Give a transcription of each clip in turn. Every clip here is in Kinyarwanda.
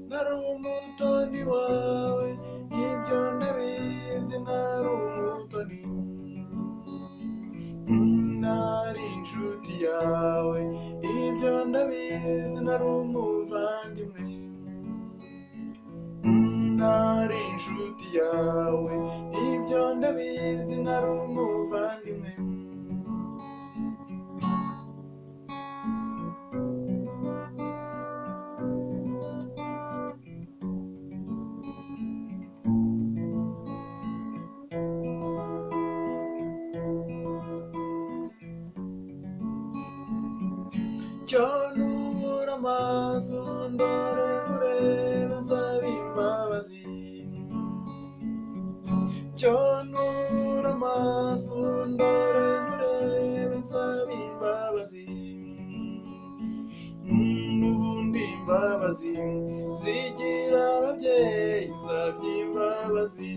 ntari umutoni wawe y'ibyo ndabizi ntari umutoni ntari inshuti yawe ibyo ndabizi ntari umuvandimwe ntari inshuti yawe ibyo ndabizi ntari umuvandimwe cyonura amaso ndore urebe nzabe imbabazi cyonura amaso ndore urebe nzabe imbabazi n'ubundi imbabazi zigira ababyeyi nzabye imbabazi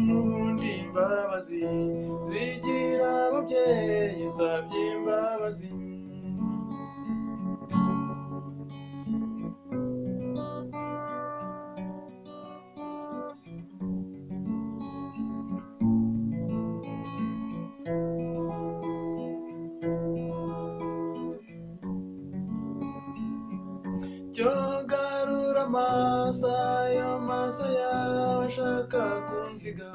n'ubundi imbabazi zigira ababyeyi nzabye imbabazi cyogarura amaso ayo maso yawe ashaka kunziga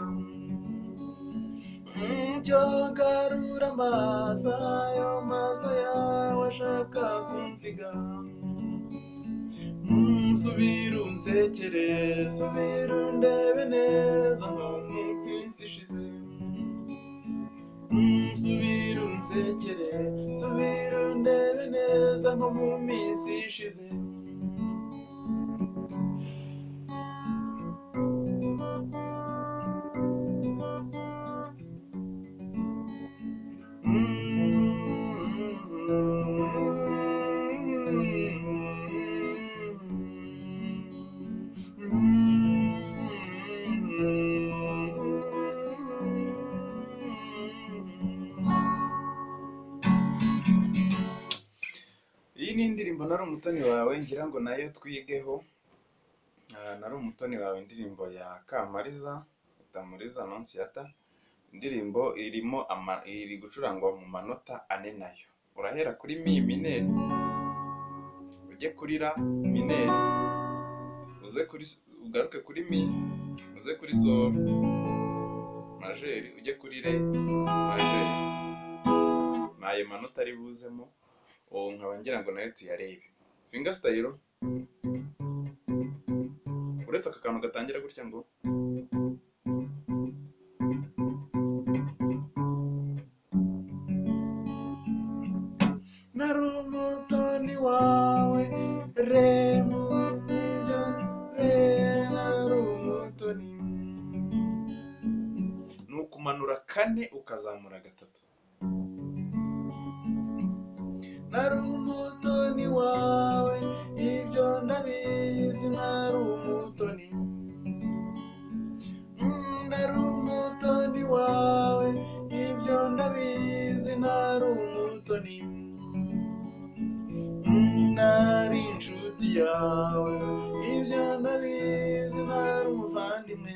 Mm, cyogarura amaso ayo maso yawe ashaka kunziga Mm, subira unsekere subira undebe neza nko mu minsi ishize Mm, subira unsekere subira undebe neza nko mu minsi ishize iyi ni indirimbo nari umutoni wawe ngira ngo nayo twigeho Ah, nari umutoni wawe indirimbo ya kamariza utamuriza nonsiyata indirimbo irimo ama, iri gucurangwa mu manota ane nayo urahera kuri mi mineri ujye kuri ra mineri uze kuri s- ugaruke kuri mi uze kuri soro majeri ujye kuri re majeri ni ayo manota ari buzemo ubu nkaba ngira ngo nayo tuyarebe finga sitayiro uretse aka kantu gatangira gutya ngo nari umutoni wawe remu ibyo re nari umutoni ni ukumanura kane ukazamura gatatu nari umutoni wawe ibyo ndabizi nari umutoni Mm, nari umutoni wawe ibyo ndabizi nari umutoni Mm, nari inshuti yawe ibyo ndabizi nari umuvandimwe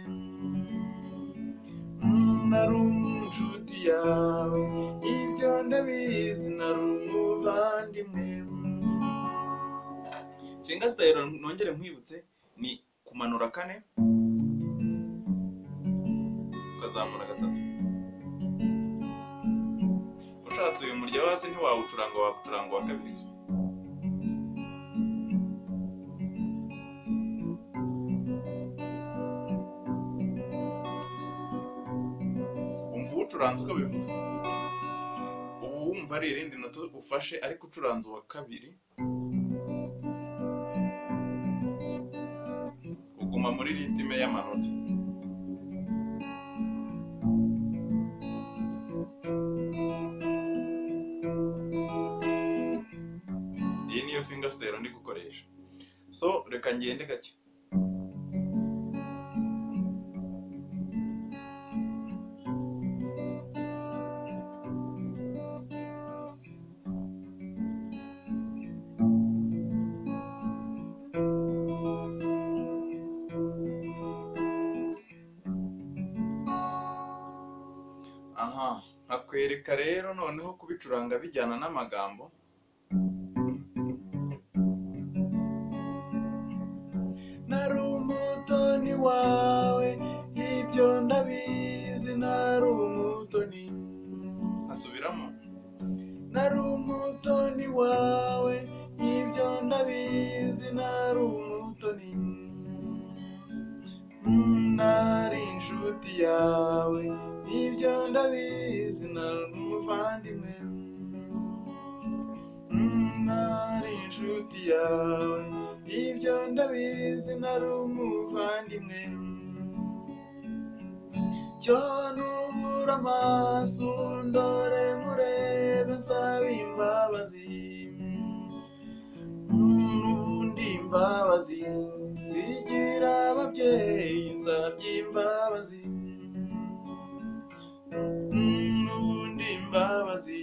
Mm, nari inshuti yawe ibyo ndabizi nari umuvandimwe finga sitayiro nongere nkwibutse ni kumanura kane ukazamura gatatu ushatse uyu murya wo hasi ntiwawucuranga wagucuranga uwa kabiri gusa wumva uwucuranze uko bivuga ubu wumva ari irindi noto ufashe ariko ucuranze uwa kabiri uguma muri ritime y'amanota iyi niyo finga sitayiro ndi gukoresha so reka ngende gake nakwereka rero noneho kubicuranga bijyana n'amagambo nari umutoni wawe ibyo ndabizi nari umutoni asubiramo nari umutoni wawe ibyo ndabizi nari umutoni Mm, nari inshuti yawe ibyo ndabizi nari umuvandimwe Mm, nari inshuti yawe ibyo ndabizi nari umuvandimwe cyo nubura amaso ndore nkurebe nsaba imbabazi n'ubundi imbabazi zigira ababyeyi nsabye imbabazi n'ubundi imbabazi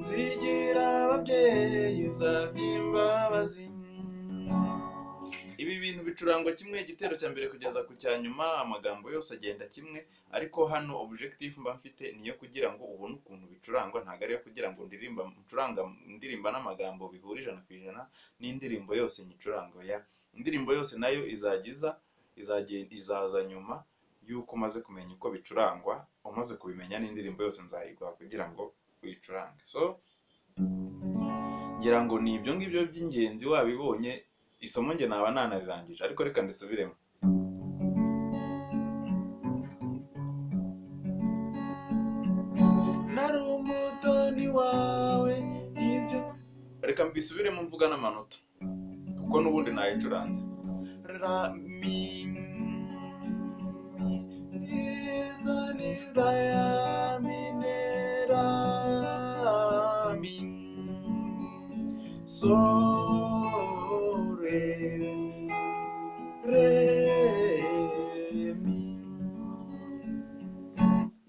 zigira ababyeyi nsabye imbabazi ibi bintu bicurangwa kimwe igitero cya mbere kugeza ku cya nyuma amagambo yose agenda kimwe ariko hano objective mba mfite ni iyo kugira ngo ubone ukuntu bicurangwa ntabwo ari iyo kugira ngo ndirimba ncuranga indirimba n'amagambo bihura ijana ku ijana n'indirimbo yose nyicuranga ya indirimbo yose nayo izajya iza izajya- izaza nyuma y'uko umaze kumenya uko bicurangwa umaze kubimenya n'indirimbo yose nzayiguha kugira ngo uyicurange so ngira ngo ni ibyo ngibyo by'ingenzi wabibonye isomo nge naba nanariraangije ariko reka ndisubiremo nari umutoni wawe ibyo reka mbisubiremo mvuga n'amanota kuko n'ubundi nayicuranze ra mi mi za ni ra ya mi ne ra mi so re re mi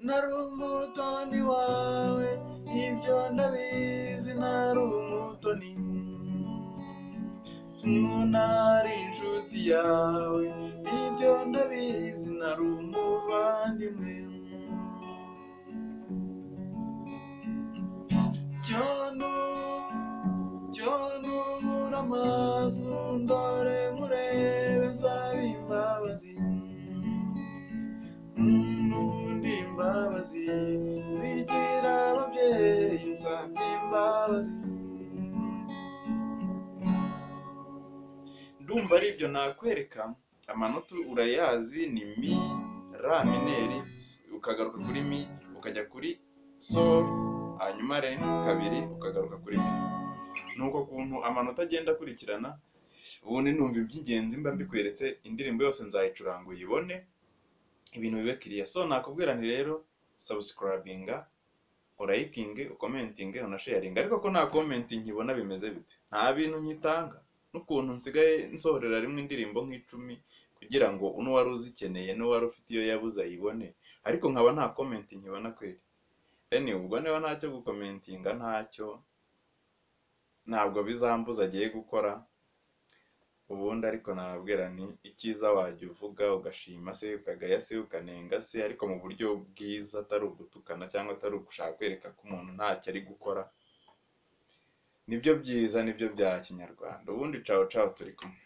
nari umutoni wawe ibyo ndabizi nari umutoni nari inshuti yawe ibyo ndabizi nari umuvandimwe cyono cyono ubura amaso ndore nkurebe nsaba imbabazi n'ubundi imbabazi zigira ababyeyi nsabye imbabazi ndumva ari ibyo nakwereka amanota urayazi ni mi ra mineri ukagaruka kuri mi ukajya kuri sol hanyuma re kabiri ukagaruka kuri mi nuko kuntu amanota agenda akurikirana ubundi numva iby'ingenzi mba mbikweretse indirimbo yose nzayicuranga uyibone ibintu bibe kiriya so nakubwira nti rero sabusikarabinga urayikinge ukomentinge unasheyaringa ariko ko nta komentingi ibona bimeze bite nta bintu nyitanga n'ukuntu nsigaye nsohorera rimwe indirimbo nk'icumi kugira ngo n'uwari uzikeneye n'uwari ufite iyo yabuze ayibone ariko nkaba nta komenti nkibona kweri eni ubwo niba ntacyo gukomentinga ntacyo ntabwo bizambuza agiye gukora ubundi ariko nababwira ni icyiza wajya uvuga ugashima se ukagaya se ukanenga se ariko mu buryo bwiza atari ugutukana cyangwa atari ugushaka kwereka ko umuntu ntacyo ari gukora nibyo byiza nibyo bya kinyarwanda ubundi cawo cawo turi kumwe